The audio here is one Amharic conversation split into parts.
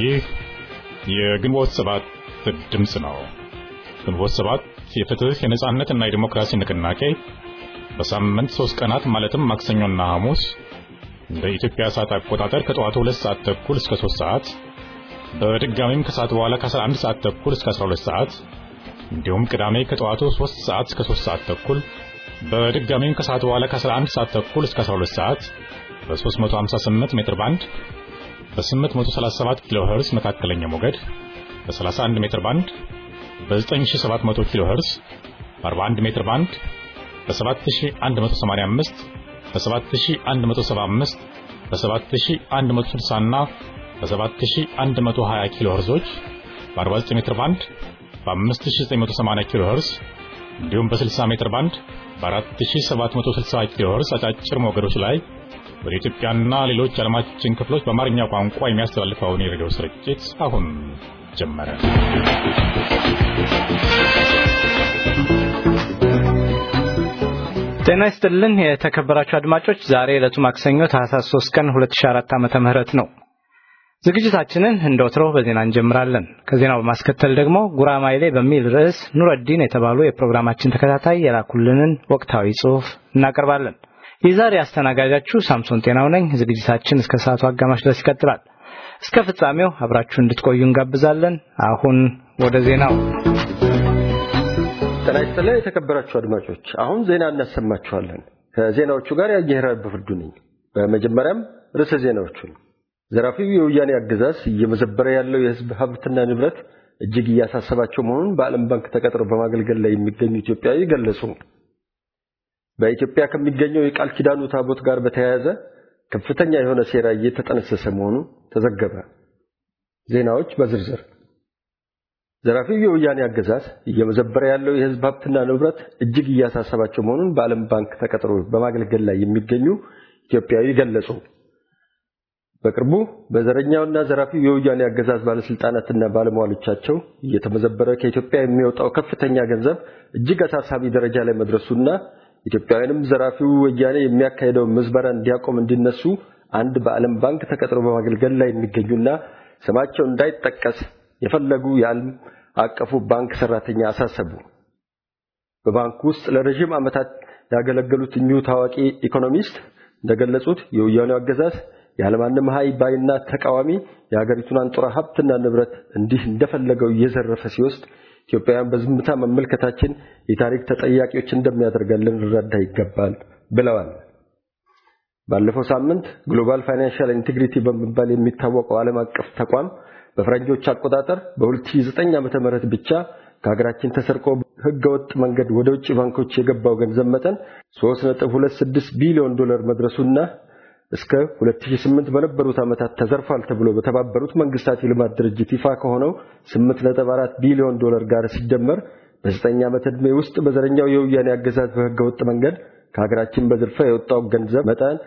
ይህ የግንቦት ሰባት ድምፅ ነው። ግንቦት ሰባት የፍትህ የነጻነትና የዲሞክራሲ ንቅናቄ በሳምንት ሶስት ቀናት ማለትም ማክሰኞና ሐሙስ እንደ ኢትዮጵያ ሰዓት አቆጣጠር ከጠዋቱ ሁለት ሰዓት ተኩል እስከ ሶስት ሰዓት በድጋሚም ከሰዓት በኋላ ከ11 ሰዓት ተኩል እስከ 12 ሰዓት እንዲሁም ቅዳሜ ከጠዋቱ 3 ሰዓት እስከ 3 ሰዓት ተኩል በድጋሚም ከሰዓት በኋላ ከ11 ሰዓት ተኩል እስከ 12 ሰዓት በ358 ሜትር ባንድ በ837 ኪሎ ሄርዝ መካከለኛ ሞገድ በ31 ሜትር ባንድ በ9700 ኪሎ ሄርዝ በ41 ሜትር ባንድ በ7185 በ7175 በ7160 እና በ7120 ኪሎ ሄርዞች በ49 ሜትር ባንድ በ5980 ኪሎ ሄርዝ እንዲሁም በ60 ሜትር ባንድ በ4760 ኪሎ ሄርዝ አጫጭር ሞገዶች ላይ ወደ ኢትዮጵያና ሌሎች ዓለማችን ክፍሎች በአማርኛ ቋንቋ የሚያስተላልፈውን የሬዲዮ ስርጭት አሁን ጀመረ። ጤና ይስጥልን የተከበራችሁ አድማጮች፣ ዛሬ ዕለቱ ማክሰኞ ታህሳስ 3 ቀን 2004 ዓመተ ምህረት ነው። ዝግጅታችንን እንደ ወትሮው በዜና እንጀምራለን። ከዜናው በማስከተል ደግሞ ጉራማይሌ በሚል ርዕስ ኑረዲን የተባሉ የፕሮግራማችን ተከታታይ የላኩልንን ወቅታዊ ጽሑፍ እናቀርባለን። የዛሬ አስተናጋጃችሁ ሳምሶን ጤናው ነኝ። ዝግጅታችን እስከ ሰዓቱ አጋማሽ ድረስ ይቀጥላል። እስከ ፍጻሜው አብራችሁ እንድትቆዩ እንጋብዛለን። አሁን ወደ ዜናው። ጤና ይስጥልን የተከበራችሁ አድማጮች፣ አሁን ዜና እናሰማችኋለን። ከዜናዎቹ ጋር ያየህራብ በፍርዱ ነኝ። በመጀመሪያም ርዕሰ ዜናዎቹን ዘራፊው የወያኔ አገዛዝ እየመዘበረ ያለው የሕዝብ ሀብትና ንብረት እጅግ እያሳሰባቸው መሆኑን በዓለም ባንክ ተቀጥረው በማገልገል ላይ የሚገኙ ኢትዮጵያዊ ገለጹ። በኢትዮጵያ ከሚገኘው የቃል ኪዳኑ ታቦት ጋር በተያያዘ ከፍተኛ የሆነ ሴራ እየተጠነሰሰ መሆኑ ተዘገበ። ዜናዎች በዝርዝር ዘራፊው የወያኔ አገዛዝ እየመዘበረ ያለው የሕዝብ ሀብትና ንብረት እጅግ እያሳሰባቸው መሆኑን በዓለም ባንክ ተቀጥረው በማገልገል ላይ የሚገኙ ኢትዮጵያዊ ገለጹ። በቅርቡ በዘረኛውና ዘራፊው የወያኔ አገዛዝ ባለስልጣናትና ባለሟሎቻቸው እየተመዘበረ ከኢትዮጵያ የሚወጣው ከፍተኛ ገንዘብ እጅግ አሳሳቢ ደረጃ ላይ መድረሱና ኢትዮጵያውያንም ዘራፊው ወያኔ የሚያካሄደው ምዝበራ እንዲያቆም እንዲነሱ አንድ በዓለም ባንክ ተቀጥሮ በማገልገል ላይ የሚገኙና ስማቸው እንዳይጠቀስ የፈለጉ የዓለም አቀፉ ባንክ ሰራተኛ አሳሰቡ። በባንኩ ውስጥ ለረዥም ዓመታት ያገለገሉት እኚሁ ታዋቂ ኢኮኖሚስት እንደገለጹት የወያኔው አገዛዝ ያለማንም ሀይ ባይና ተቃዋሚ የሀገሪቱን አንጡራ ሀብትና ንብረት እንዲህ እንደፈለገው እየዘረፈ ሲወስድ ኢትዮጵያውያን በዝምታ መመልከታችን የታሪክ ተጠያቂዎች እንደሚያደርገን ልንረዳ ይገባል ብለዋል። ባለፈው ሳምንት ግሎባል ፋይናንሻል ኢንቴግሪቲ በመባል የሚታወቀው ዓለም አቀፍ ተቋም በፈረንጆች አቆጣጠር በ2009 ዓመተ ምህረት ብቻ ከሀገራችን ተሰርቆ ህገወጥ መንገድ ወደ ውጭ ባንኮች የገባው ገንዘብ መጠን 3.26 ቢሊዮን ዶላር መድረሱና እስከ 2008 በነበሩት ዓመታት ተዘርፏል ተብሎ በተባበሩት መንግስታት የልማት ድርጅት ይፋ ከሆነው 8.4 ቢሊዮን ዶላር ጋር ሲደመር በዘጠኝ ዓመት ዕድሜ ውስጥ በዘረኛው የወያኔ አገዛዝ በህገወጥ መንገድ ከሀገራችን በዝርፊያ የወጣው ገንዘብ መጠን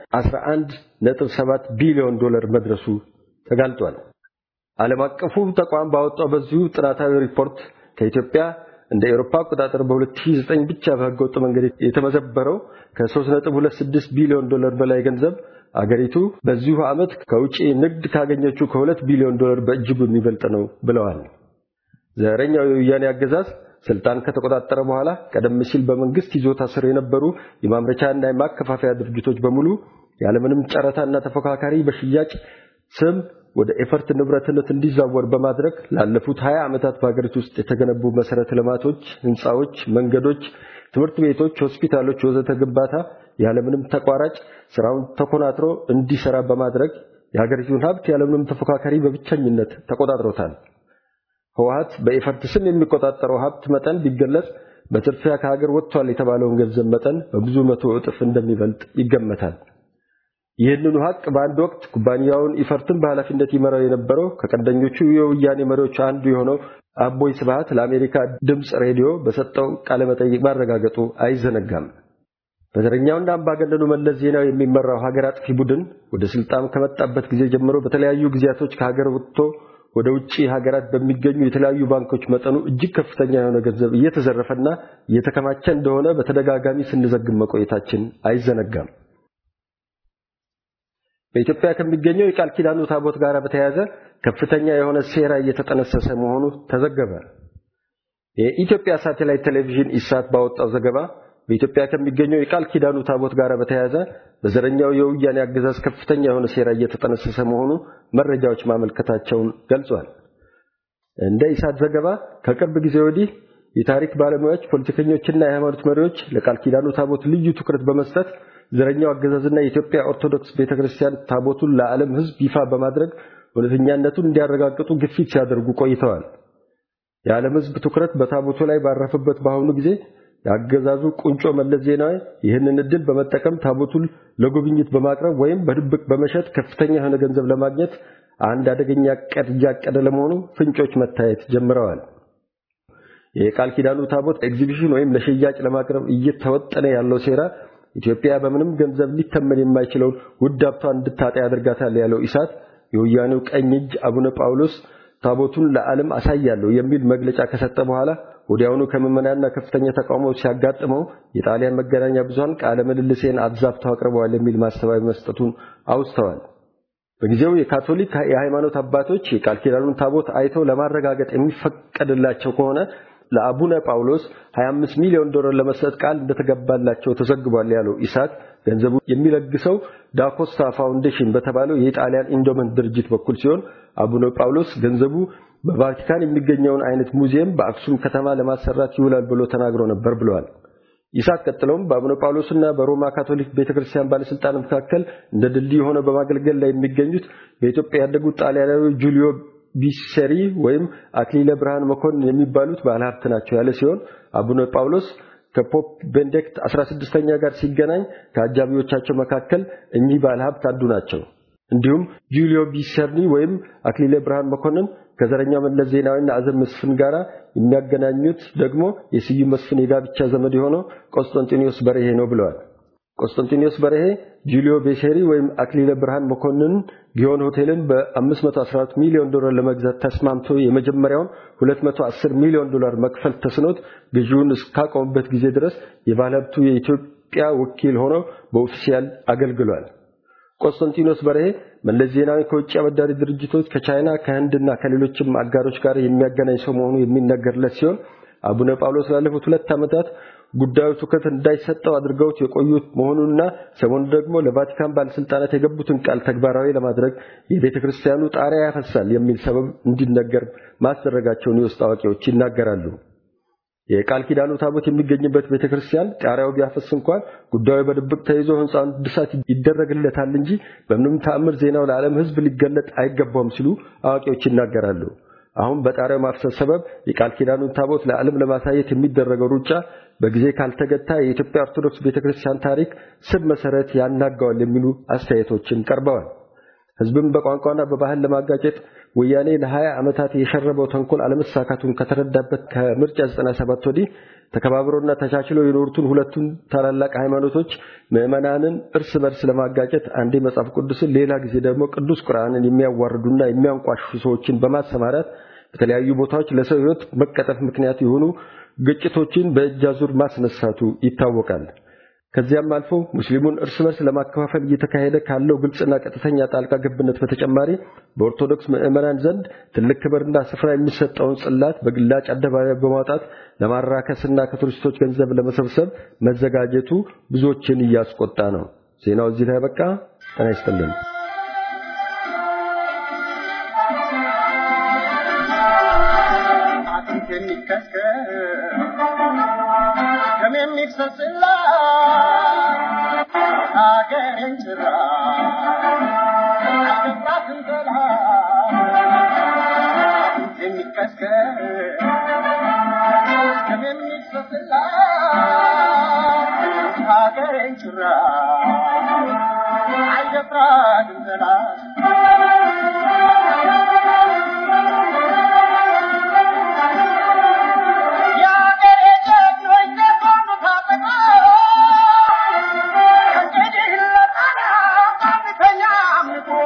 11.7 ቢሊዮን ዶላር መድረሱ ተጋልጧል። ዓለም አቀፉ ተቋም ባወጣው በዚሁ ጥናታዊ ሪፖርት ከኢትዮጵያ እንደ ኤሮፓ አቆጣጠር በ2009 ብቻ በህገወጥ መንገድ የተመዘበረው ከ3.26 ቢሊዮን ዶላር በላይ ገንዘብ አገሪቱ በዚሁ ዓመት ከውጪ ንግድ ካገኘችው ከሁለት ቢሊዮን ዶላር በእጅጉ የሚበልጥ ነው ብለዋል። ዘረኛው የወያኔ አገዛዝ ስልጣን ከተቆጣጠረ በኋላ ቀደም ሲል በመንግስት ይዞታ ስር የነበሩ የማምረቻና የማከፋፈያ ድርጅቶች በሙሉ ያለምንም ጨረታና ተፎካካሪ በሽያጭ ስም ወደ ኤፈርት ንብረትነት እንዲዛወር በማድረግ ላለፉት 20 ዓመታት በሀገሪቱ ውስጥ የተገነቡ መሰረተ ልማቶች፣ ህንፃዎች፣ መንገዶች፣ ትምህርት ቤቶች፣ ሆስፒታሎች ወዘተ ግንባታ ያለምንም ተቋራጭ ስራውን ተኮናትሮ እንዲሰራ በማድረግ የሀገሪቱን ሀብት ያለምንም ተፎካካሪ በብቸኝነት ተቆጣጥሮታል። ህወሀት በኤፈርት ስም የሚቆጣጠረው ሀብት መጠን ቢገለጽ በጥድፊያ ከሀገር ወጥቷል የተባለውን ገንዘብ መጠን በብዙ መቶ እጥፍ እንደሚበልጥ ይገመታል። ይህንኑ ሀቅ በአንድ ወቅት ኩባንያውን ኢፈርትን በኃላፊነት ይመራው የነበረው ከቀንደኞቹ የወያኔ መሪዎች አንዱ የሆነው አቦይ ስብሃት ለአሜሪካ ድምፅ ሬዲዮ በሰጠው ቃለ መጠይቅ ማረጋገጡ አይዘነጋም። በዘረኛውና አምባገነኑ መለስ ዜናዊ የሚመራው ሀገር አጥፊ ቡድን ወደ ስልጣን ከመጣበት ጊዜ ጀምሮ በተለያዩ ጊዜያቶች ከሀገር ወጥቶ ወደ ውጭ ሀገራት በሚገኙ የተለያዩ ባንኮች መጠኑ እጅግ ከፍተኛ የሆነ ገንዘብ እየተዘረፈና እየተከማቸ እንደሆነ በተደጋጋሚ ስንዘግብ መቆየታችን አይዘነጋም። በኢትዮጵያ ከሚገኘው የቃል ኪዳኑ ታቦት ጋር በተያያዘ ከፍተኛ የሆነ ሴራ እየተጠነሰሰ መሆኑ ተዘገበ። የኢትዮጵያ ሳተላይት ቴሌቪዥን ኢሳት ባወጣው ዘገባ በኢትዮጵያ ከሚገኘው የቃል ኪዳኑ ታቦት ጋር በተያያዘ በዘረኛው የወያኔ አገዛዝ ከፍተኛ የሆነ ሴራ እየተጠነሰሰ መሆኑ መረጃዎች ማመልከታቸውን ገልጿል። እንደ ኢሳት ዘገባ ከቅርብ ጊዜ ወዲህ የታሪክ ባለሙያዎች፣ ፖለቲከኞችና የሃይማኖት መሪዎች ለቃል ኪዳኑ ታቦት ልዩ ትኩረት በመስጠት ዘረኛው አገዛዝና የኢትዮጵያ ኦርቶዶክስ ቤተክርስቲያን ታቦቱን ለዓለም ሕዝብ ይፋ በማድረግ እውነተኛነቱን እንዲያረጋግጡ ግፊት ሲያደርጉ ቆይተዋል። የዓለም ሕዝብ ትኩረት በታቦቱ ላይ ባረፈበት በአሁኑ ጊዜ የአገዛዙ ቁንጮ መለስ ዜናዊ ይህንን እድል በመጠቀም ታቦቱን ለጉብኝት በማቅረብ ወይም በድብቅ በመሸጥ ከፍተኛ የሆነ ገንዘብ ለማግኘት አንድ አደገኛ ዕቅድ እያቀደ ለመሆኑ ፍንጮች መታየት ጀምረዋል። የቃል ኪዳኑ ታቦት ኤግዚቢሽን ወይም ለሽያጭ ለማቅረብ እየተወጠነ ያለው ሴራ ኢትዮጵያ በምንም ገንዘብ ሊተመን የማይችለውን ውድ ሀብቷን እንድታጣ ያደርጋታል ያለው ኢሳት የወያኔው ቀኝ እጅ አቡነ ጳውሎስ ታቦቱን ለዓለም አሳያለሁ የሚል መግለጫ ከሰጠ በኋላ ወዲያውኑ ከምዕመናንና ከፍተኛ ተቃውሞ ሲያጋጥመው የጣሊያን መገናኛ ብዙሃን ቃለ ምልልሴን አዛብተው አቅርበዋል የሚል ማስተባበያ መስጠቱን አውስተዋል። በጊዜው የካቶሊክ የሃይማኖት አባቶች የቃል ኪዳኑን ታቦት አይተው ለማረጋገጥ የሚፈቀድላቸው ከሆነ ለአቡነ ጳውሎስ 25 ሚሊዮን ዶላር ለመስጠት ቃል እንደተገባላቸው ተዘግቧል ያለው ኢሳት ገንዘቡ የሚለግሰው ዳኮስታ ፋውንዴሽን በተባለው የጣሊያን ኢንዶመንት ድርጅት በኩል ሲሆን አቡነ ጳውሎስ ገንዘቡ በቫቲካን የሚገኘውን አይነት ሙዚየም በአክሱም ከተማ ለማሰራት ይውላል ብሎ ተናግሮ ነበር ብለዋል። ኢሳት ቀጥለውም በአቡነ ጳውሎስና በሮማ ካቶሊክ ቤተክርስቲያን ባለስልጣን መካከል እንደ ድልድይ ሆነው በማገልገል ላይ የሚገኙት በኢትዮጵያ ያደጉት ጣሊያናዊ ጁሊዮ ቢሰሪ ወይም አክሊለ ብርሃን መኮንን የሚባሉት ባለሀብት ናቸው ያለ ሲሆን አቡነ ጳውሎስ ከፖፕ ቤኔዲክት 16ኛ ጋር ሲገናኝ ከአጃቢዎቻቸው መካከል እኚህ ባለሀብት አንዱ ናቸው። እንዲሁም ጁሊዮ ቢሰርኒ ወይም አክሊለ ብርሃን መኮንን ከዘረኛው መለስ ዜናዊና አዘም መስፍን ጋራ የሚያገናኙት ደግሞ የስዩም መስፍን የጋብቻ ዘመድ የሆነው ቆስጠንጢኖስ በርሄ ነው ብለዋል። ቆስጠንጢኖስ በርሄ ጁሊዮ ቤሴሪ ወይም አክሊለ ብርሃን መኮንን ጊዮን ሆቴልን በ514 ሚሊዮን ዶላር ለመግዛት ተስማምቶ የመጀመሪያውን 210 ሚሊዮን ዶላር መክፈል ተስኖት ግዢውን እስካቆመበት ጊዜ ድረስ የባለሀብቱ የኢትዮጵያ ወኪል ሆኖ በኦፊሲያል አገልግሏል። ቆስጠንጢኖስ በርሄ መለስ ዜናዊ ከውጭ አበዳሪ ድርጅቶች ከቻይና ከህንድና ከሌሎችም አጋሮች ጋር የሚያገናኝ ሰው መሆኑ የሚነገርለት ሲሆን አቡነ ጳውሎስ ላለፉት ሁለት ዓመታት ጉዳዩ ትኩረት እንዳይሰጠው አድርገውት የቆዩት መሆኑንና ሰሞኑ ደግሞ ለቫቲካን ባለስልጣናት የገቡትን ቃል ተግባራዊ ለማድረግ የቤተ ክርስቲያኑ ጣሪያ ያፈሳል የሚል ሰበብ እንዲነገር ማስደረጋቸውን የውስጥ አዋቂዎች ይናገራሉ። የቃል ኪዳኑ ታቦት የሚገኝበት ቤተ ክርስቲያን ጣሪያው ቢያፈስ እንኳን ጉዳዩ በድብቅ ተይዞ ህንፃውን እድሳት ይደረግለታል እንጂ በምንም ተአምር ዜናው ለዓለም ሕዝብ ሊገለጥ አይገባውም ሲሉ አዋቂዎች ይናገራሉ። አሁን በጣሪያው ማፍሰስ ሰበብ የቃል ኪዳኑን ታቦት ለዓለም ለማሳየት የሚደረገው ሩጫ በጊዜ ካልተገታ የኢትዮጵያ ኦርቶዶክስ ቤተክርስቲያን ታሪክ ስብ መሰረት ያናጋዋል የሚሉ አስተያየቶችን ቀርበዋል። ህዝብን በቋንቋና በባህል ለማጋጨት ወያኔ ለ20 ዓመታት የሸረበው ተንኮል አለመሳካቱን ከተረዳበት ከምርጫ 97 ወዲህ ተከባብሮና ተቻችለው የኖሩትን ሁለቱን ታላላቅ ሃይማኖቶች ምዕመናንን እርስ በርስ ለማጋጨት አንዴ መጽሐፍ ቅዱስን ሌላ ጊዜ ደግሞ ቅዱስ ቁርአንን የሚያዋርዱና የሚያንቋሽሹ ሰዎችን በማሰማራት በተለያዩ ቦታዎች ለሰው ህይወት መቀጠፍ ምክንያት የሆኑ ግጭቶችን በእጅ አዙር ማስነሳቱ ይታወቃል። ከዚያም አልፎ ሙስሊሙን እርስ በርስ ለማከፋፈል እየተካሄደ ካለው ግልጽና ቀጥተኛ ጣልቃ ገብነት በተጨማሪ በኦርቶዶክስ ምዕመናን ዘንድ ትልቅ ክብርና ስፍራ የሚሰጠውን ጽላት በግላጭ አደባባይ በማውጣት ለማራከስና ከቱሪስቶች ገንዘብ ለመሰብሰብ መዘጋጀቱ ብዙዎችን እያስቆጣ ነው። ዜናው እዚህ ላይ በቃ። ጤና ይስጥልን። Yeah.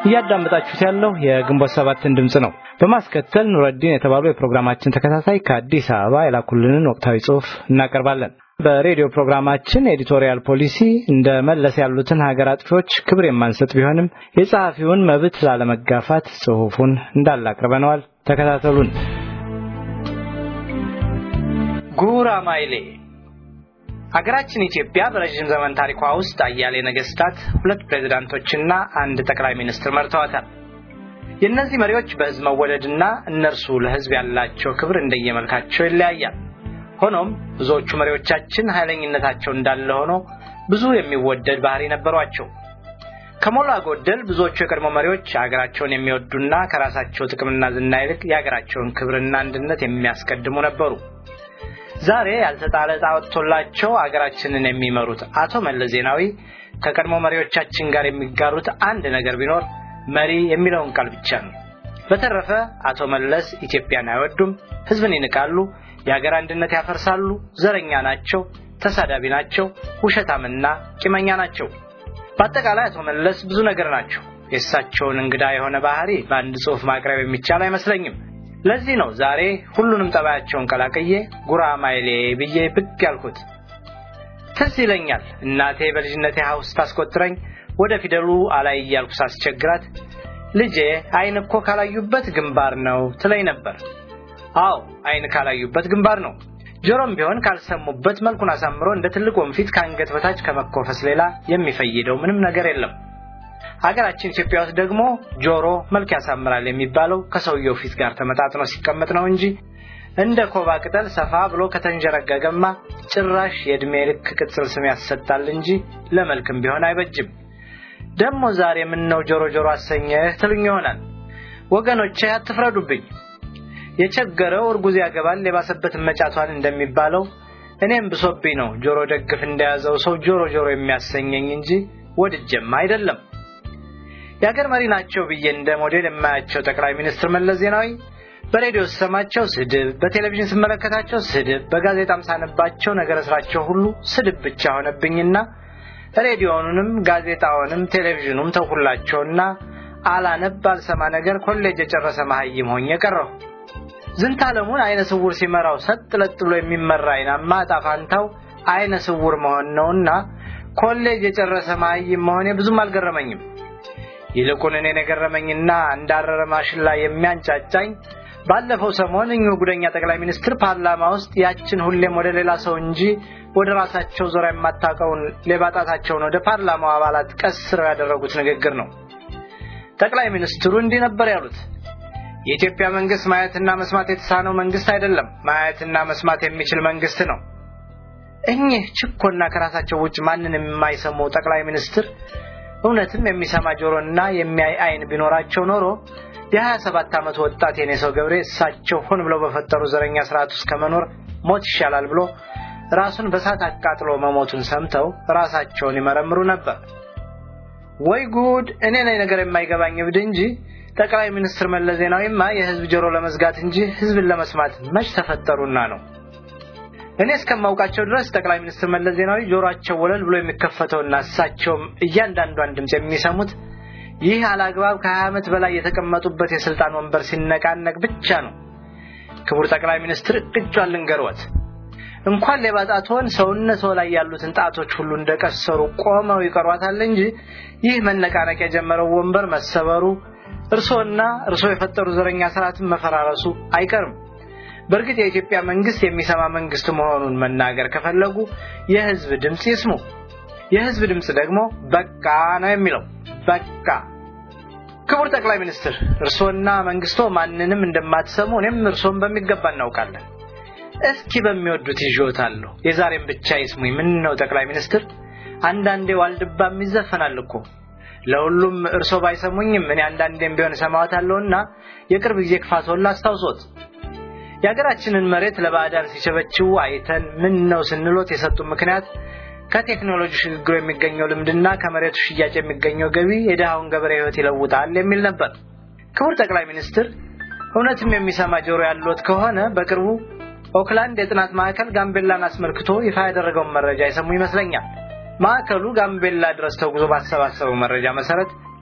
እያዳመጣችሁት ያለው የግንቦት ሰባትን ድምጽ ነው። በማስከተል ኑረዲን የተባሉ የፕሮግራማችን ተከታታይ ከአዲስ አበባ የላኩልንን ወቅታዊ ጽሑፍ እናቀርባለን። በሬዲዮ ፕሮግራማችን ኤዲቶሪያል ፖሊሲ እንደ መለስ ያሉትን ሀገር አጥፊዎች ክብር የማንሰጥ ቢሆንም የጸሐፊውን መብት ላለመጋፋት ጽሑፉን እንዳለ አቅርበነዋል። ተከታተሉን። ጉራማይሌ ሀገራችን ኢትዮጵያ በረዥም ዘመን ታሪኳ ውስጥ አያሌ ነገስታት፣ ሁለት ፕሬዝዳንቶችና አንድ ጠቅላይ ሚኒስትር መርተዋታል። የእነዚህ መሪዎች በህዝብ መወደድና እነርሱ ለህዝብ ያላቸው ክብር እንደየመልካቸው ይለያያል። ሆኖም ብዙዎቹ መሪዎቻችን ኃይለኝነታቸው እንዳለ ሆኖ ብዙ የሚወደድ ባህሪ ነበሯቸው። ከሞላ ጎደል ብዙዎቹ የቀድሞ መሪዎች ሀገራቸውን የሚወዱና ከራሳቸው ጥቅምና ዝና ይልቅ የሀገራቸውን ክብርና አንድነት የሚያስቀድሙ ነበሩ። ዛሬ ያልተጣለ ዕጣ ወጥቶላቸው አገራችንን የሚመሩት አቶ መለስ ዜናዊ ከቀድሞ መሪዎቻችን ጋር የሚጋሩት አንድ ነገር ቢኖር መሪ የሚለውን ቃል ብቻ ነው። በተረፈ አቶ መለስ ኢትዮጵያን አይወዱም፣ ህዝብን ይንቃሉ፣ የሀገር አንድነት ያፈርሳሉ፣ ዘረኛ ናቸው፣ ተሳዳቢ ናቸው፣ ውሸታምና ቂመኛ ናቸው። በአጠቃላይ አቶ መለስ ብዙ ነገር ናቸው። የእሳቸውን እንግዳ የሆነ ባህሪ በአንድ ጽሑፍ ማቅረብ የሚቻል አይመስለኝም። ለዚህ ነው ዛሬ ሁሉንም ጠባያቸውን ቀላቅዬ ጉራማይሌ ብዬ ብቅ ያልኩት። ትዝ ይለኛል እናቴ በልጅነቴ ሀውስ ታስቆጥረኝ ወደ ፊደሉ አላይ እያልኩ ሳስቸግራት ልጄ አይን እኮ ካላዩበት ግንባር ነው ትለኝ ነበር። አዎ አይን ካላዩበት ግንባር ነው። ጆሮም ቢሆን ካልሰሙበት መልኩን አሳምሮ እንደ ትልቅ ወንፊት ከአንገት በታች ከመኮፈስ ሌላ የሚፈይደው ምንም ነገር የለም። ሀገራችን ኢትዮጵያ ውስጥ ደግሞ ጆሮ መልክ ያሳምራል የሚባለው ከሰውየው ፊት ጋር ተመጣጥኖ ሲቀመጥ ነው እንጂ እንደ ኮባ ቅጠል ሰፋ ብሎ ከተንጀረገገማ ጭራሽ የእድሜ ልክ ቅጽል ስም ያሰጣል እንጂ ለመልክም ቢሆን አይበጅም። ደግሞ ዛሬ ምን ነው ጆሮ ጆሮ አሰኘህ ትሉኝ ይሆናል። ወገኖቼ አትፍረዱብኝ። የቸገረው እርጉዝ ያገባል የባሰበትን መጫቷን እንደሚባለው እኔም ብሶብኝ ነው ጆሮ ደግፍ እንደያዘው ሰው ጆሮ ጆሮ የሚያሰኘኝ እንጂ ወድጀም አይደለም። የሀገር መሪ ናቸው ብዬ እንደ ሞዴል የማያቸው ጠቅላይ ሚኒስትር መለስ ዜናዊ በሬዲዮ ስሰማቸው ስድብ፣ በቴሌቪዥን ስመለከታቸው ስድብ፣ በጋዜጣም ሳነባቸው ነገረ ስራቸው ሁሉ ስድብ ብቻ ሆነብኝና ሬዲዮኑንም ጋዜጣውንም ቴሌቪዥኑም ተውኩላቸውና አላነብ አልሰማ ነገር ኮሌጅ የጨረሰ መሀይም ሆኜ ቀረሁ። ዝንተ ዓለሙን አይነ ስውር ሲመራው ሰጥ ለጥ ብሎ የሚመራ አይናማ ዕጣ ፋንታው አይነ ስውር መሆን ነውና ኮሌጅ የጨረሰ መሀይም መሆኔ ብዙም አልገረመኝም። ይልቁን እኔን የገረመኝና እንዳረረ ማሽን ላይ የሚያንጫጫኝ ባለፈው ሰሞን እኚሁ ጉደኛ ጠቅላይ ሚኒስትር ፓርላማ ውስጥ ያችን ሁሌም ወደ ሌላ ሰው እንጂ ወደ ራሳቸው ዞራ የማታውቀውን ሌባ ጣታቸውን ወደ ፓርላማው አባላት ቀስረው ያደረጉት ንግግር ነው። ጠቅላይ ሚኒስትሩ እንዲህ ነበር ያሉት። የኢትዮጵያ መንግስት ማየትና መስማት የተሳነው መንግስት አይደለም፣ ማየትና መስማት የሚችል መንግስት ነው። እኚህ ችኮና ከራሳቸው ውጭ ማንን የማይሰሙ ጠቅላይ ሚኒስትር እውነትም የሚሰማ ጆሮና የሚያይ አይን ቢኖራቸው ኖሮ የሀያ ሰባት ዓመት ወጣት የኔ ሰው ገብሬ እሳቸው ሆን ብለው በፈጠሩ ዘረኛ ስርዓት ውስጥ ከመኖር ሞት ይሻላል ብሎ ራሱን በሳት አቃጥሎ መሞቱን ሰምተው ራሳቸውን ይመረምሩ ነበር። ወይ ጉድ! እኔ ነኝ ነገር የማይገባኝ እብድ እንጂ ጠቅላይ ሚኒስትር መለስ ዜናዊማ የህዝብ ጆሮ ለመዝጋት እንጂ ህዝብን ለመስማት መች ተፈጠሩና ነው። እኔ እስከማውቃቸው ድረስ ጠቅላይ ሚኒስትር መለስ ዜናዊ ጆሮአቸው ወለል ብሎ የሚከፈተውና እሳቸውም እያንዳንዷን ድምፅ የሚሰሙት ይህ አላግባብ ከሀያ ዓመት በላይ የተቀመጡበት የስልጣን ወንበር ሲነቃነቅ ብቻ ነው። ክቡር ጠቅላይ ሚኒስትር እቅጯን ልንገርዎት፣ እንኳን ሌባ ጣትዎን ሰውነቶ ላይ ያሉትን ጣቶች ሁሉ እንደቀሰሩ ቆመው ይቀሯታል እንጂ ይህ መነቃነቅ የጀመረው ወንበር መሰበሩ፣ እርሶና እርሶ የፈጠሩ ዘረኛ ስርዓትን መፈራረሱ አይቀርም። በእርግጥ የኢትዮጵያ መንግስት የሚሰማ መንግስት መሆኑን መናገር ከፈለጉ የህዝብ ድምፅ ይስሙ። የህዝብ ድምፅ ደግሞ በቃ ነው የሚለው። በቃ ክቡር ጠቅላይ ሚኒስትር እርሶና መንግስቶ ማንንም እንደማትሰሙ እኔም እርሶን በሚገባ እናውቃለን። እስኪ በሚወዱት ይዤዎታለሁ። የዛሬም ብቻ ይስሙኝ። ምን ነው ጠቅላይ ሚኒስትር፣ አንዳንዴ ዋልድባም ይዘፈናል እኮ። ለሁሉም እርሶ ባይሰሙኝም እኔ አንዳንዴም ቢሆን እሰማዎታለሁና የቅርብ ጊዜ ክፋትዎን ላስታውሶት። የሀገራችንን መሬት ለባዕዳን ሲቸበችው አይተን ምን ነው ስንሎት የሰጡን ምክንያት ከቴክኖሎጂ ሽግግሩ የሚገኘው ልምድና ከመሬቱ ሽያጭ የሚገኘው ገቢ የድሃውን ገበሬ ህይወት ይለውጣል የሚል ነበር። ክቡር ጠቅላይ ሚኒስትር እውነትም የሚሰማ ጆሮ ያለዎት ከሆነ በቅርቡ ኦክላንድ የጥናት ማዕከል ጋምቤላን አስመልክቶ ይፋ ያደረገውን መረጃ የሰሙ ይመስለኛል። ማዕከሉ ጋምቤላ ድረስ ተጉዞ ባሰባሰበው መረጃ መሰረት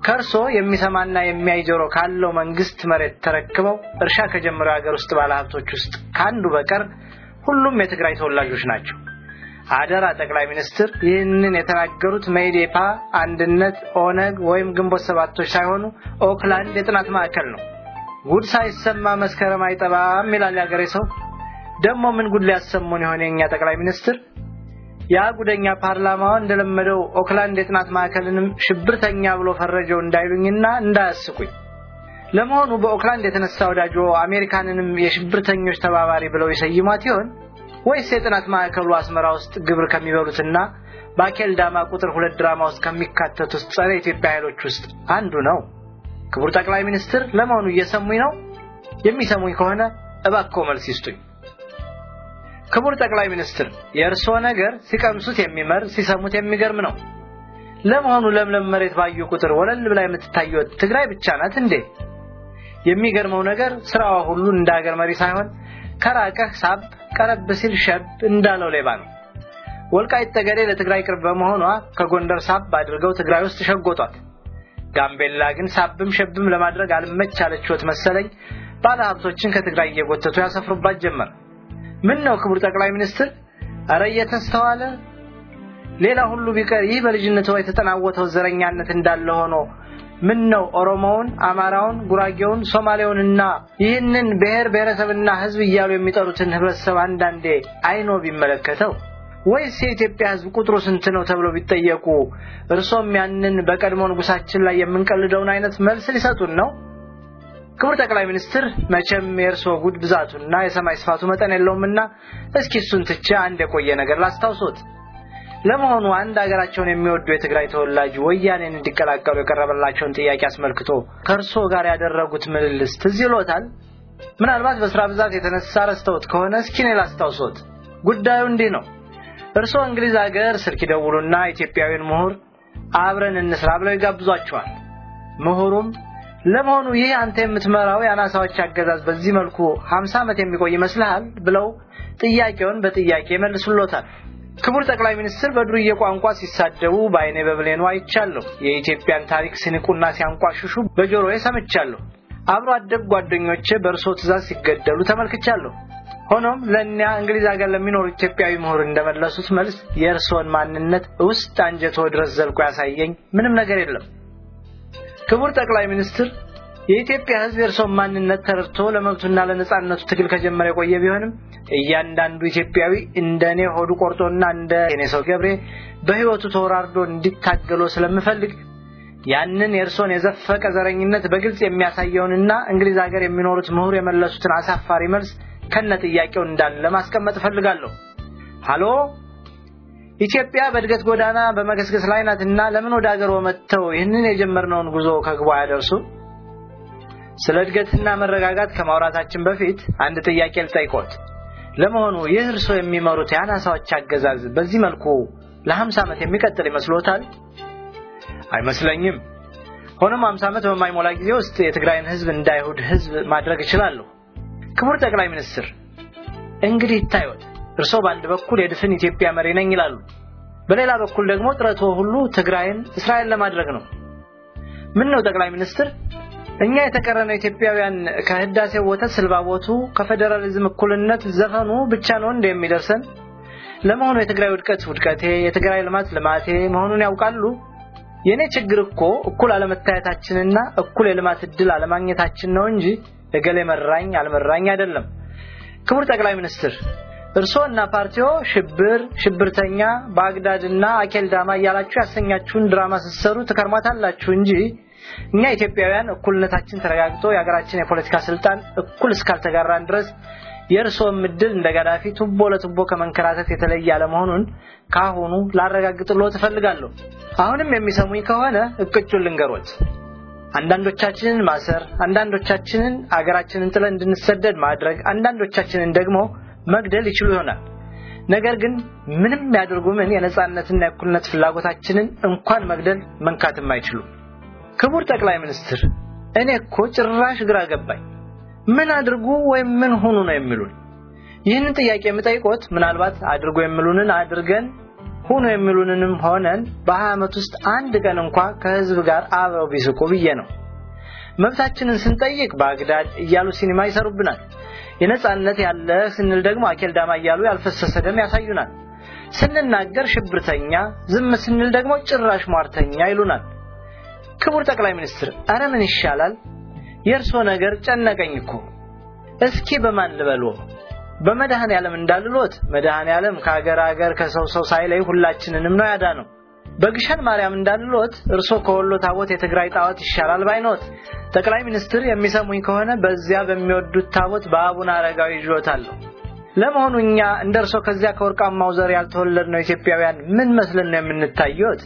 ከእርሶ የሚሰማና የሚያይ ጆሮ ካለው መንግስት መሬት ተረክበው እርሻ ከጀመረው ሀገር ውስጥ ባለሀብቶች ውስጥ ከአንዱ በቀር ሁሉም የትግራይ ተወላጆች ናቸው። አደራ ጠቅላይ ሚኒስትር ይህንን የተናገሩት መኢዴፓ፣ አንድነት፣ ኦነግ ወይም ግንቦት ሰባቶች ሳይሆኑ ኦክላንድ የጥናት ማዕከል ነው። ጉድ ሳይሰማ መስከረም አይጠባም ይላል ያገሬ ሰው። ደግሞ ምን ጉድ ሊያሰሙን የሆነ የኛ ጠቅላይ ሚኒስትር? ያ ጉደኛ ፓርላማው እንደለመደው ኦክላንድ የጥናት ማዕከልንም ሽብርተኛ ብሎ ፈረጀው እንዳይሉኝና እንዳያስቁኝ። ለመሆኑ በኦክላንድ የተነሳ ወዳጆ አሜሪካንንም የሽብርተኞች ተባባሪ ብለው ይሰይሟት ይሆን ወይስ የጥናት ማዕከሉ አስመራ ውስጥ ግብር ከሚበሉትና በአኬል ዳማ ቁጥር ሁለት ድራማ ውስጥ ከሚካተቱት ጸረ ኢትዮጵያ ኃይሎች ውስጥ አንዱ ነው? ክቡር ጠቅላይ ሚኒስትር ለመሆኑ እየሰሙኝ ነው? የሚሰሙኝ ከሆነ እባክዎ መልስ ይስጡኝ። ክቡር ጠቅላይ ሚኒስትር የእርስዎ ነገር ሲቀምሱት የሚመር ሲሰሙት የሚገርም ነው። ለመሆኑ ለምለም መሬት ባዩ ቁጥር ወለል ብላ የምትታየው ትግራይ ብቻ ናት እንዴ? የሚገርመው ነገር ስራዋ ሁሉ እንደ ሀገር መሪ ሳይሆን ከራቀህ ሳብ ቀረብ ሲል ሸብ እንዳለው ሌባ ነው። ወልቃይት ጠገዴ ለትግራይ ቅርብ በመሆኗ ከጎንደር ሳብ አድርገው ትግራይ ውስጥ ሸጎጧት። ጋምቤላ ግን ሳብም ሸብም ለማድረግ አልመች አለችዎት መሰለኝ ባለሀብቶችን ከትግራይ እየጎተቱ ያሰፍሩባት ጀመር። ምን ነው ክቡር ጠቅላይ ሚኒስትር፣ አረ እየተስተዋለ ሌላ ሁሉ ቢቀር ይህ በልጅነቱ የተጠናወተው ዘረኛነት እንዳለ ሆኖ ምን ነው ኦሮሞውን፣ አማራውን፣ ጉራጌውን፣ ሶማሌውንና ይህንን ብሔር ብሔረሰብና ሕዝብ እያሉ የሚጠሩትን ህብረተሰብ አንዳንዴ አይኖ ቢመለከተው ወይስ የኢትዮጵያ ሕዝብ ቁጥሩ ስንት ነው ተብሎ ቢጠየቁ እርሶም ያንን በቀድሞ ንጉሳችን ላይ የምንቀልደውን አይነት መልስ ሊሰጡን ነው? ክቡር ጠቅላይ ሚኒስትር መቼም የእርስዎ ጉድ ብዛቱና የሰማይ ስፋቱ መጠን የለውምና እስኪ እሱን ትቼ አንድ የቆየ ነገር ላስታውሶት። ለመሆኑ አንድ ሀገራቸውን የሚወዱ የትግራይ ተወላጅ ወያኔን እንዲቀላቀሉ የቀረበላቸውን ጥያቄ አስመልክቶ ከእርስዎ ጋር ያደረጉት ምልልስ ትዝ ይሎታል? ምናልባት በስራ ብዛት የተነሳ ረስተውት ከሆነ እስኪ እኔ ላስታውሶት። ጉዳዩ እንዲህ ነው። እርስዎ እንግሊዝ ሀገር ስልክ ይደውሉና ኢትዮጵያዊን ምሁር አብረን እንስራ ብለው ይጋብዟቸዋል። ምሁሩም ለመሆኑ ይህ አንተ የምትመራው የአናሳዎች አገዛዝ በዚህ መልኩ ሀምሳ ዓመት የሚቆይ ይመስልሃል? ብለው ጥያቄውን በጥያቄ መልሱሎታል። ክቡር ጠቅላይ ሚኒስትር በዱርዬ ቋንቋ ሲሳደቡ በአይኔ በብሌኑ አይቻለሁ። የኢትዮጵያን ታሪክ ሲንቁና ሲያንቋሽሹ በጆሮዬ ሰምቻለሁ። አብሮ አደግ ጓደኞቼ በእርሶ ትእዛዝ ሲገደሉ ተመልክቻለሁ። ሆኖም ለእኒያ እንግሊዝ ሀገር ለሚኖሩ ኢትዮጵያዊ ምሁር እንደመለሱት መልስ የእርስዎን ማንነት ውስጥ አንጀቶ ድረስ ዘልቆ ያሳየኝ ምንም ነገር የለም። ክቡር ጠቅላይ ሚኒስትር የኢትዮጵያ ሕዝብ የእርስዎን ማንነት ተረድቶ ለመብቱና ለነጻነቱ ትግል ከጀመረ የቆየ ቢሆንም እያንዳንዱ ኢትዮጵያዊ እንደ እኔ ሆዱ ቆርጦና እንደ እኔ ሰው ገብሬ በሕይወቱ ተወራርዶ እንዲታገሎ ስለምፈልግ ያንን የእርስዎን የዘፈቀ ዘረኝነት በግልጽ የሚያሳየውንና እንግሊዝ ሀገር የሚኖሩት ምሁር የመለሱትን አሳፋሪ መልስ ከነ ጥያቄው እንዳለ ማስቀመጥ እፈልጋለሁ። ሃሎ ኢትዮጵያ በእድገት ጎዳና በመገስገስ ላይ ናትና ለምን ወደ ሀገር መጥተው ይህንን የጀመርነውን ጉዞ ከግቧ ያደርሱ? ስለ እድገትና መረጋጋት ከማውራታችን በፊት አንድ ጥያቄ ልጠይቆት። ለመሆኑ ይህ እርስዎ የሚመሩት የአናሳዎች አገዛዝ በዚህ መልኩ ለሀምሳ ዓመት የሚቀጥል ይመስሎታል? አይመስለኝም። ሆኖም ሀምሳ ዓመት በማይሞላ ጊዜ ውስጥ የትግራይን ህዝብ እንደ አይሁድ ህዝብ ማድረግ እችላለሁ። ክቡር ጠቅላይ ሚኒስትር እንግዲህ ይታዩት፣ እርስዎ በአንድ በኩል የድፍን ኢትዮጵያ መሪ ነኝ ይላሉ፣ በሌላ በኩል ደግሞ ጥረቶ ሁሉ ትግራይን እስራኤል ለማድረግ ነው። ምን ነው ጠቅላይ ሚኒስትር እኛ የተቀረነው ኢትዮጵያውያን ከህዳሴው ወተት ስልባቦቱ ከፌዴራሊዝም እኩልነት ዘፈኑ ብቻ ነው እንደ የሚደርሰን? ለመሆኑ የትግራይ ውድቀት ውድቀቴ፣ የትግራይ ልማት ልማቴ መሆኑን ያውቃሉ? የእኔ ችግር እኮ እኩል አለመታየታችንና እኩል የልማት እድል አለማግኘታችን ነው እንጂ እገሌ መራኝ አልመራኝ አይደለም። ክቡር ጠቅላይ ሚኒስትር እርስዎና ፓርቲዎ ሽብር፣ ሽብርተኛ፣ ባግዳድና አኬልዳማ እያላችሁ ያሰኛችሁን ድራማ ስትሰሩ ትከርማታላችሁ እንጂ እኛ ኢትዮጵያውያን እኩልነታችን ተረጋግጦ የሀገራችን የፖለቲካ ስልጣን እኩል እስካልተጋራን ድረስ የእርስዎም እድል እንደ ጋዳፊ ቱቦ ለቱቦ ከመንከራተት የተለየ አለመሆኑን ካሁኑ ላረጋግጥልዎት እፈልጋለሁ። አሁንም የሚሰሙኝ ከሆነ እቅጩን ልንገሮት። አንዳንዶቻችንን ማሰር፣ አንዳንዶቻችንን አገራችንን ጥለን እንድንሰደድ ማድረግ፣ አንዳንዶቻችንን ደግሞ መግደል ይችሉ ይሆናል። ነገር ግን ምንም ያድርጉ ምን የነጻነትና የእኩልነት ፍላጎታችንን እንኳን መግደል መንካትም አይችሉም። ክቡር ጠቅላይ ሚኒስትር እኔ እኮ ጭራሽ ግራ ገባኝ። ምን አድርጉ ወይም ምን ሁኑ ነው የሚሉን? ይህንን ጥያቄ የምጠይቆት ምናልባት አድርጎ የሚሉንን አድርገን ሁኑ የሚሉንንም ሆነን በሀያ ዓመት ውስጥ አንድ ቀን እንኳ ከህዝብ ጋር አብረው ቢስቁ ብዬ ነው። መብታችንን ስንጠይቅ ባግዳድ እያሉ ሲኒማ ይሰሩብናል። የነጻነት ያለ ስንል ደግሞ አኬልዳማ እያሉ ያልፈሰሰ ደም ያሳዩናል። ስንናገር ሽብርተኛ፣ ዝም ስንል ደግሞ ጭራሽ ሟርተኛ ይሉናል። ክቡር ጠቅላይ ሚኒስትር፣ አረ ምን ይሻላል? የእርሶ ነገር ጨነቀኝ እኮ። እስኪ በማን ልበልዎ? በመድኃኔ ዓለም እንዳልሎት መድኃኔ ዓለም ከአገር አገር ከሰው ሰው ሳይለይ ሁላችንንም ነው ያዳነው። በግሸን ማርያም እንዳልሎት እርሶ ከወሎ ታቦት የትግራይ ጣዖት ይሻላል ባይኖት። ጠቅላይ ሚኒስትር የሚሰሙኝ ከሆነ በዚያ በሚወዱት ታቦት በአቡነ አረጋዊ ይዤዎታለሁ። ለመሆኑ እኛ እንደ እርሶ ከዚያ ከወርቃማው ዘር ያልተወለድነው ኢትዮጵያውያን ምን መስለን ነው የምንታየዎት?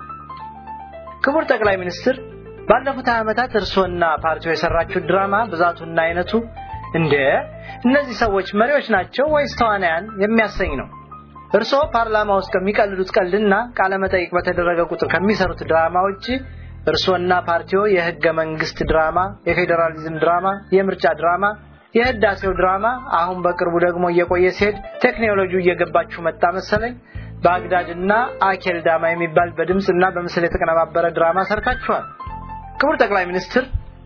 ክቡር ጠቅላይ ሚኒስትር ባለፉት ዓመታት እርሶና ፓርቲው የሰራችሁት ድራማ ብዛቱና አይነቱ እንደ እነዚህ ሰዎች መሪዎች ናቸው ወይስ ተዋናያን የሚያሰኝ ነው። እርሶ ፓርላማ ውስጥ ከሚቀልዱት ቀልድና ቃለ መጠይቅ በተደረገ ቁጥር ከሚሰሩት ድራማ ውጪ እርሶና ፓርቲዎ የህገ መንግስት ድራማ፣ የፌዴራሊዝም ድራማ፣ የምርጫ ድራማ፣ የህዳሴው ድራማ አሁን በቅርቡ ደግሞ እየቆየ ሲሄድ ቴክኖሎጂው እየገባችሁ መጣ መሰለኝ ባግዳድና አኬል ዳማ የሚባል በድምፅና በምስል የተቀነባበረ ድራማ ሰርታችኋል። ክቡር ጠቅላይ ሚኒስትር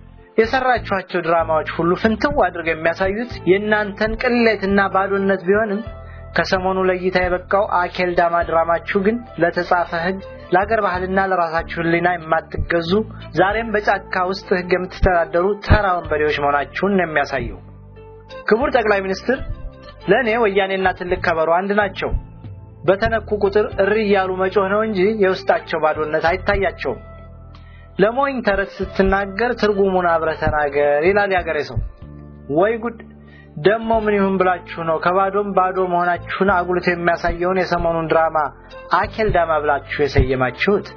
የሰራችኋቸው ድራማዎች ሁሉ ፍንትው አድርገው የሚያሳዩት የእናንተን ቅሌትና ባዶነት ቢሆንም ከሰሞኑ ለእይታ የበቃው አኬል ዳማ ድራማችሁ ግን ለተጻፈ ህግ፣ ለአገር ባህልና ለራሳችሁ ህሊና የማትገዙ ዛሬም በጫካ ውስጥ ህግ የምትተዳደሩ ተራ ወንበዴዎች መሆናችሁን ነው የሚያሳየው። ክቡር ጠቅላይ ሚኒስትር ለእኔ ወያኔና ትልቅ ከበሮ አንድ ናቸው። በተነኩ ቁጥር እሪ እያሉ መጮህ ነው እንጂ የውስጣቸው ባዶነት አይታያቸውም። ለሞኝ ተረት ስትናገር ትርጉሙን አብረህ ተናገር ይላል ያገሬ ሰው። ወይ ጉድ! ደሞ ምን ይሁን ብላችሁ ነው ከባዶም ባዶ መሆናችሁን አጉልቶ የሚያሳየውን የሰሞኑን ድራማ አኬል ዳማ ብላችሁ የሰየማችሁት?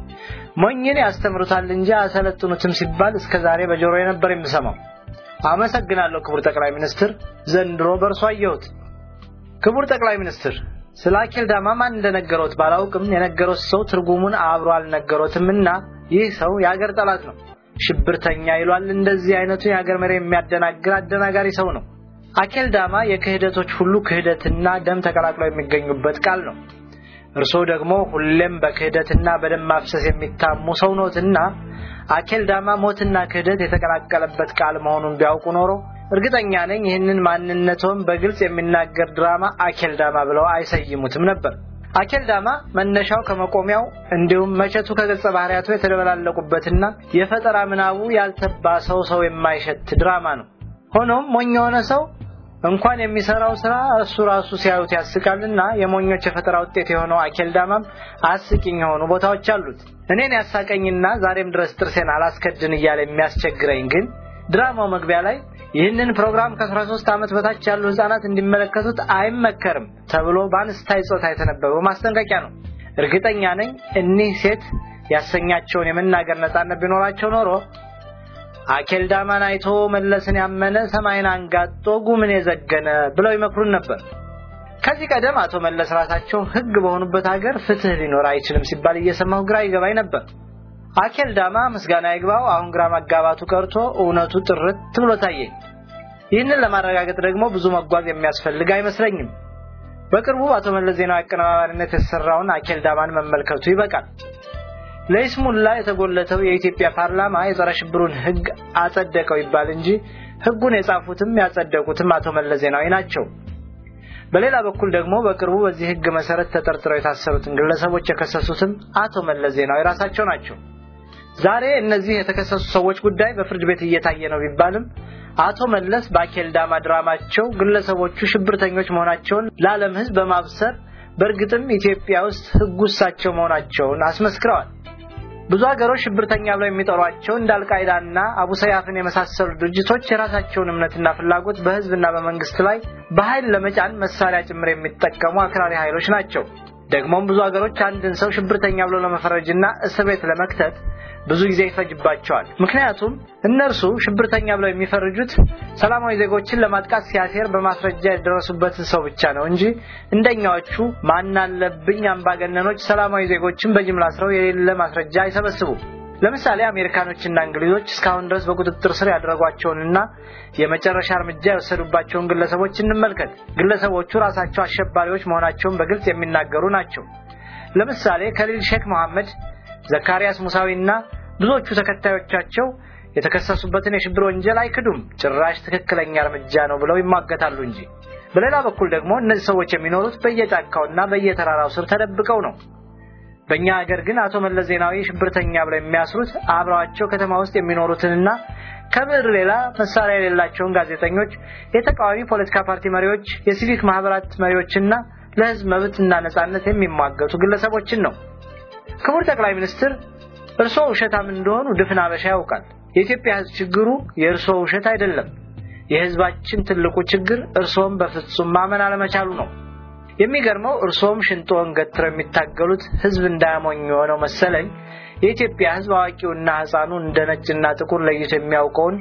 ሞኝን ያስተምሩታል እንጂ አሰለጥኑትም ሲባል እስከ ዛሬ በጆሮዬ ነበር የምሰማው። አመሰግናለሁ ክቡር ጠቅላይ ሚኒስትር፣ ዘንድሮ በእርሱ አየሁት። ክቡር ጠቅላይ ሚኒስትር ስለ አኬል ዳማ ማን እንደነገሮት ባላውቅም የነገሮት ሰው ትርጉሙን አብሮ አልነገሮትምና ይህ ሰው የአገር ጠላት ነው፣ ሽብርተኛ ይሏል። እንደዚህ አይነቱ የአገር መሪ የሚያደናግር አደናጋሪ ሰው ነው። አኬል ዳማ የክህደቶች ሁሉ ክህደትና ደም ተቀላቅለው የሚገኙበት ቃል ነው። እርስዎ ደግሞ ሁሌም በክህደትና በደም ማፍሰስ የሚታሙ ሰው ኖትና አኬል ዳማ ሞትና ክህደት የተቀላቀለበት ቃል መሆኑን ቢያውቁ ኖሮ እርግጠኛ ነኝ ይህንን ማንነቶም በግልጽ የሚናገር ድራማ አኬል ዳማ ብለው አይሰይሙትም ነበር። አኬል ዳማ መነሻው ከመቆሚያው እንዲሁም መቼቱ ከገጸ ባህሪያቱ የተደበላለቁበትና የፈጠራ ምናቡ ያልተባ ሰው ሰው የማይሸት ድራማ ነው። ሆኖም ሞኝ የሆነ ሰው እንኳን የሚሰራው ስራ እሱ ራሱ ሲያዩት ያስቃልና የሞኞች የፈጠራ ውጤት የሆነው አኬል ዳማም አስቂኝ የሆኑ ቦታዎች አሉት። እኔን ያሳቀኝና ዛሬም ድረስ ጥርሴን አላስከድን እያለ የሚያስቸግረኝ ግን ድራማው መግቢያ ላይ ይህንን ፕሮግራም ከ13 ዓመት በታች ያሉ ህጻናት እንዲመለከቱት አይመከርም ተብሎ በአንስታይ ጾታ የተነበበው ማስጠንቀቂያ ነው። እርግጠኛ ነኝ እኒህ ሴት ያሰኛቸውን የመናገር ነጻነት ቢኖራቸው ኖሮ አኬል ዳማን አይቶ መለስን ያመነ ሰማይን አንጋጦ ጉምን የዘገነ ብለው ይመክሩን ነበር። ከዚህ ቀደም አቶ መለስ ራሳቸው ህግ በሆኑበት ሀገር ፍትህ ሊኖር አይችልም ሲባል እየሰማሁ ግራ ይገባኝ ነበር። አኬል ዳማ ምስጋና ይግባው አሁን ግራ መጋባቱ ቀርቶ እውነቱ ጥርት ብሎ ታየኝ። ይህንን ለማረጋገጥ ደግሞ ብዙ መጓዝ የሚያስፈልግ አይመስለኝም። በቅርቡ አቶ መለስ ዜናዊ አቀነባባሪነት የተሰራውን አኬል ዳማን መመልከቱ ይበቃል። ለይስሙላ የተጎለተው የኢትዮጵያ ፓርላማ የጸረ ሽብሩን ህግ አጸደቀው ይባል እንጂ ህጉን የጻፉትም ያጸደቁትም አቶ መለስ ዜናዊ ናቸው። በሌላ በኩል ደግሞ በቅርቡ በዚህ ህግ መሰረት ተጠርጥረው የታሰሩትን ግለሰቦች የከሰሱትም አቶ መለስ ዜናዊ ራሳቸው ናቸው። ዛሬ እነዚህ የተከሰሱ ሰዎች ጉዳይ በፍርድ ቤት እየታየ ነው ቢባልም አቶ መለስ በአኬል ዳማ ድራማቸው ግለሰቦቹ ሽብርተኞች መሆናቸውን ለዓለም ህዝብ በማብሰር በእርግጥም ኢትዮጵያ ውስጥ ህጉ እሳቸው መሆናቸውን አስመስክረዋል። ብዙ ሀገሮች ሽብርተኛ ብለው የሚጠሯቸው እንደ አልቃይዳና አቡ ሰያፍን የመሳሰሉ ድርጅቶች የራሳቸውን እምነትና ፍላጎት በህዝብና በመንግስት ላይ በኃይል ለመጫን መሳሪያ ጭምር የሚጠቀሙ አክራሪ ኃይሎች ናቸው። ደግሞም ብዙ ሀገሮች አንድን ሰው ሽብርተኛ ብለው ለመፈረጅና እስር ቤት ለመክተት ብዙ ጊዜ ይፈጅባቸዋል። ምክንያቱም እነርሱ ሽብርተኛ ብለው የሚፈርጁት ሰላማዊ ዜጎችን ለማጥቃት ሲያሴር በማስረጃ የደረሱበትን ሰው ብቻ ነው እንጂ እንደኛዎቹ ማናለብኝ አምባገነኖች ሰላማዊ ዜጎችን በጅምላ አስረው የሌለ ማስረጃ አይሰበስቡም። ለምሳሌ አሜሪካኖችና እንግሊዞች እስካሁን ድረስ በቁጥጥር ስር ያደረጓቸውንና የመጨረሻ እርምጃ የወሰዱባቸውን ግለሰቦች እንመልከት። ግለሰቦቹ ራሳቸው አሸባሪዎች መሆናቸውን በግልጽ የሚናገሩ ናቸው። ለምሳሌ ከሊል ሼክ መሐመድ፣ ዘካሪያስ ሙሳዊና ብዙዎቹ ተከታዮቻቸው የተከሰሱበትን የሽብር ወንጀል አይክዱም፣ ጭራሽ ትክክለኛ እርምጃ ነው ብለው ይሟገታሉ እንጂ። በሌላ በኩል ደግሞ እነዚህ ሰዎች የሚኖሩት በየጫካውና በየተራራው ስር ተደብቀው ነው። በእኛ ሀገር ግን አቶ መለስ ዜናዊ ሽብርተኛ ብለው የሚያስሩት አብረዋቸው ከተማ ውስጥ የሚኖሩትንና ከብዕር ሌላ መሳሪያ የሌላቸውን ጋዜጠኞች፣ የተቃዋሚ ፖለቲካ ፓርቲ መሪዎች፣ የሲቪክ ማህበራት መሪዎችና ለህዝብ መብትና ነጻነት የሚሟገቱ ግለሰቦችን ነው። ክቡር ጠቅላይ ሚኒስትር እርስዎ ውሸታም እንደሆኑ ድፍን አበሻ ያውቃል። የኢትዮጵያ ህዝብ ችግሩ የእርስዎ ውሸት አይደለም። የህዝባችን ትልቁ ችግር እርስዎም በፍጹም ማመን አለመቻሉ ነው። የሚገርመው እርስዎም ሽንጦን ገትረው የሚታገሉት ህዝብ እንዳያሞኝ የሆነው መሰለኝ። የኢትዮጵያ ህዝብ አዋቂውና ህፃኑ እንደ ነጭና ጥቁር ለይቶ የሚያውቀውን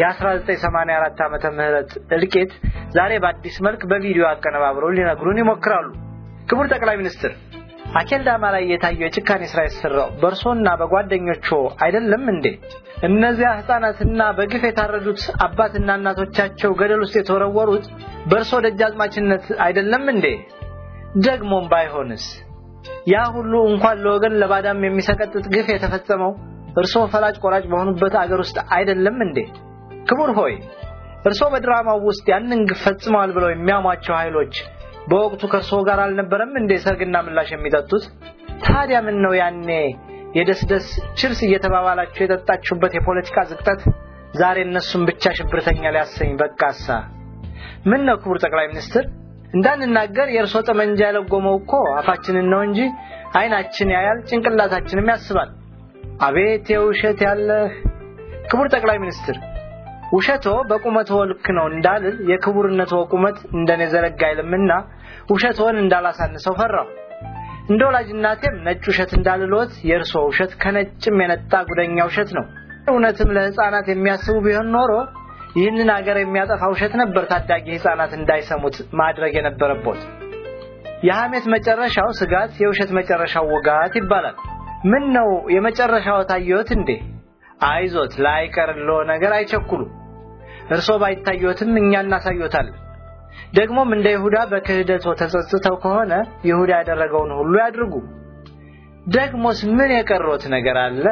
የ1984 ዓመተ ምህረት እልቂት ዛሬ በአዲስ መልክ በቪዲዮ አቀነባብረው ሊነግሩን ይሞክራሉ። ክቡር ጠቅላይ ሚኒስትር አኬልዳማ ላይ የታየው የጭካኔ ስራ የተሰራው በእርሶና በጓደኞቹ አይደለም እንዴ? እነዚያ ህፃናትና በግፍ የታረዱት አባትና እናቶቻቸው ገደል ውስጥ የተወረወሩት በእርሶ ደጃዝማችነት አይደለም እንዴ? ደግሞም ባይሆንስ ያ ሁሉ እንኳን ለወገን ለባዳም የሚሰቀጥጥ ግፍ የተፈጸመው እርሶ ፈላጭ ቆራጭ በሆኑበት አገር ውስጥ አይደለም እንዴ? ክቡር ሆይ እርሶ በድራማው ውስጥ ያንን ግፍ ፈጽመዋል ብለው የሚያሟቸው ኃይሎች በወቅቱ ከእርሶ ጋር አልነበረም እንዴ ሰርግና ምላሽ የሚጠጡት? ታዲያ ምን ነው ያኔ የደስደስ ችርስ እየተባባላችሁ የጠጣችሁበት የፖለቲካ ዝቅጠት ዛሬ እነሱን ብቻ ሽብርተኛ ሊያሰኝ በቃሳ? ምን ነው ክቡር ጠቅላይ ሚኒስትር እንዳንናገር የእርሶ ጠመንጃ የለጎመው እኮ አፋችንን ነው እንጂ አይናችን ያያል፣ ጭንቅላታችንም ያስባል። አቤት የውሸት ያለህ ክቡር ጠቅላይ ሚኒስትር ውሸቶ በቁመቶ ልክ ነው እንዳልል የክቡርነቶ ቁመት እንደኔ ዘረጋ አይልምና ውሸቶን እንዳላሳንሰው ፈራሁ። እንደ ወላጅ እናቴም ነጭ ውሸት እንዳልሎት የእርሶ ውሸት ከነጭም የነጣ ጉደኛ ውሸት ነው። እውነትም ለሕፃናት የሚያስቡ ቢሆን ኖሮ ይህንን አገር የሚያጠፋ ውሸት ነበር ታዳጊ ሕፃናት እንዳይሰሙት ማድረግ የነበረቦት። የሐሜት መጨረሻው ስጋት፣ የውሸት መጨረሻው ውጋት ይባላል። ምን ነው የመጨረሻው ታየዎት እንዴ? አይዞት ላይቀርሎ ነገር አይቸኩሉ። እርሶ ባይታዩትም እኛ እናሳዩታለን። ደግሞም እንደ ይሁዳ በክህደቶ ተጸጽተው ከሆነ ይሁዳ ያደረገውን ሁሉ ያድርጉ። ደግሞስ ምን የቀሮት ነገር አለ?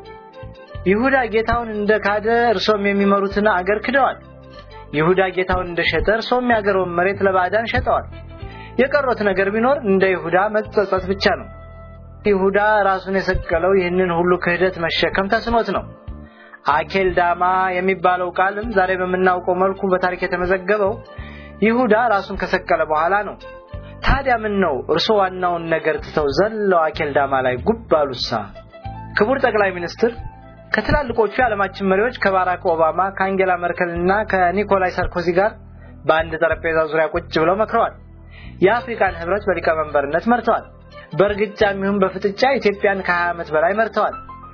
ይሁዳ ጌታውን እንደ ካደ እርሶም የሚመሩትን አገር ክደዋል። ይሁዳ ጌታውን እንደሸጠ እርሶም የአገረውን መሬት ለባዕዳን ሸጠዋል። የቀሮት ነገር ቢኖር እንደ ይሁዳ መጸጸት ብቻ ነው። ይሁዳ ራሱን የሰቀለው ይህንን ሁሉ ክህደት መሸከም ተስኖት ነው። አኬል ዳማ የሚባለው ቃልም ዛሬ በምናውቀው መልኩ በታሪክ የተመዘገበው ይሁዳ ራሱን ከሰቀለ በኋላ ነው። ታዲያ ምን ነው እርሶ ዋናውን ነገር ትተው ዘለው አኬል ዳማ ላይ ጉብ አሉሳ? ክቡር ጠቅላይ ሚኒስትር ከትላልቆቹ የዓለማችን መሪዎች ከባራክ ኦባማ ከአንጌላ መርከል እና ከኒኮላይ ሳርኮዚ ጋር በአንድ ጠረጴዛ ዙሪያ ቁጭ ብለው መክረዋል። የአፍሪካን ህብረት በሊቀመንበርነት መርተዋል። በእርግጫ የሚሆን በፍጥጫ ኢትዮጵያን ከ20 ዓመት በላይ መርተዋል።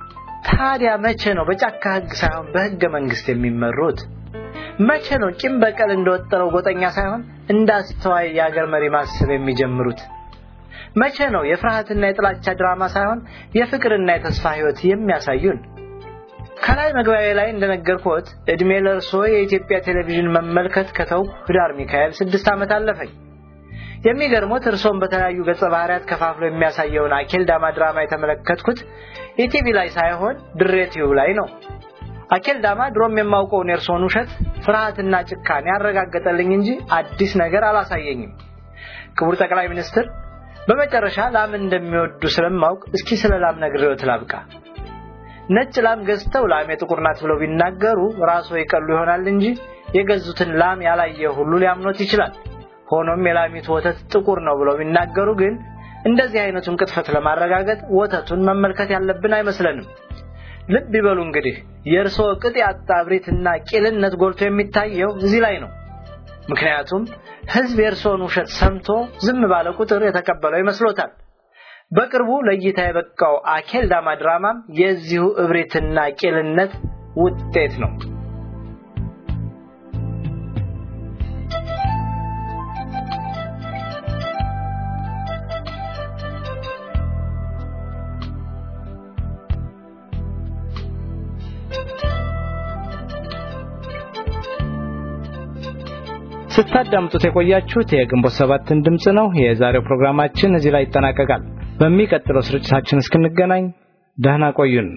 ታዲያ መቼ ነው በጫካ ህግ ሳይሆን በህገ መንግስት የሚመሩት? መቼ ነው ቂም በቀል እንደወጠረው ጎጠኛ ሳይሆን እንደ አስተዋይ የአገር መሪ ማሰብ የሚጀምሩት? መቼ ነው የፍርሃትና የጥላቻ ድራማ ሳይሆን የፍቅርና የተስፋ ህይወት የሚያሳዩን? ከላይ መግቢያ ላይ እንደነገርኩት እድሜ ለእርሶ የኢትዮጵያ ቴሌቪዥን መመልከት ከተውኩ ህዳር ሚካኤል ስድስት ዓመት አለፈኝ። የሚገርሙት እርሶን በተለያዩ ገጸ ባህሪያት ከፋፍሎ የሚያሳየውን አኬል ዳማ ድራማ የተመለከትኩት ኢቲቪ ላይ ሳይሆን ድሬ ቲዩብ ላይ ነው። አኬል ዳማ ድሮም የማውቀውን የእርሶን ውሸት፣ ፍርሃትና ጭካኔ ያረጋገጠልኝ እንጂ አዲስ ነገር አላሳየኝም። ክቡር ጠቅላይ ሚኒስትር፣ በመጨረሻ ላምን እንደሚወዱ ስለማውቅ እስኪ ስለ ላም ነግሬዎት ላብቃ። ነጭ ላም ገዝተው ላሜ ጥቁር ናት ብለው ቢናገሩ ራስዎ ይቀሉ ይሆናል እንጂ የገዙትን ላም ያላየ ሁሉ ሊያምኖት ይችላል። ሆኖም የላሚቱ ወተት ጥቁር ነው ብለው ቢናገሩ ግን እንደዚህ አይነቱን ቅጥፈት ለማረጋገጥ ወተቱን መመልከት ያለብን አይመስለንም። ልብ ይበሉ እንግዲህ የእርስዎ ቅጥ ያጣ እብሪትና ቂልነት ጎልቶ የሚታየው እዚህ ላይ ነው። ምክንያቱም ሕዝብ የእርስዎን ውሸት ሰምቶ ዝም ባለ ቁጥር የተቀበለው ይመስሎታል። በቅርቡ ለእይታ የበቃው አኬል ዳማ ድራማም የዚሁ እብሪትና ቂልነት ውጤት ነው። ስታዳምጡት የቆያችሁት የግንቦት ሰባትን ድምፅ ነው። የዛሬው ፕሮግራማችን እዚህ ላይ ይጠናቀቃል። በሚቀጥለው ስርጭታችን እስክንገናኝ ደህና ቆዩን።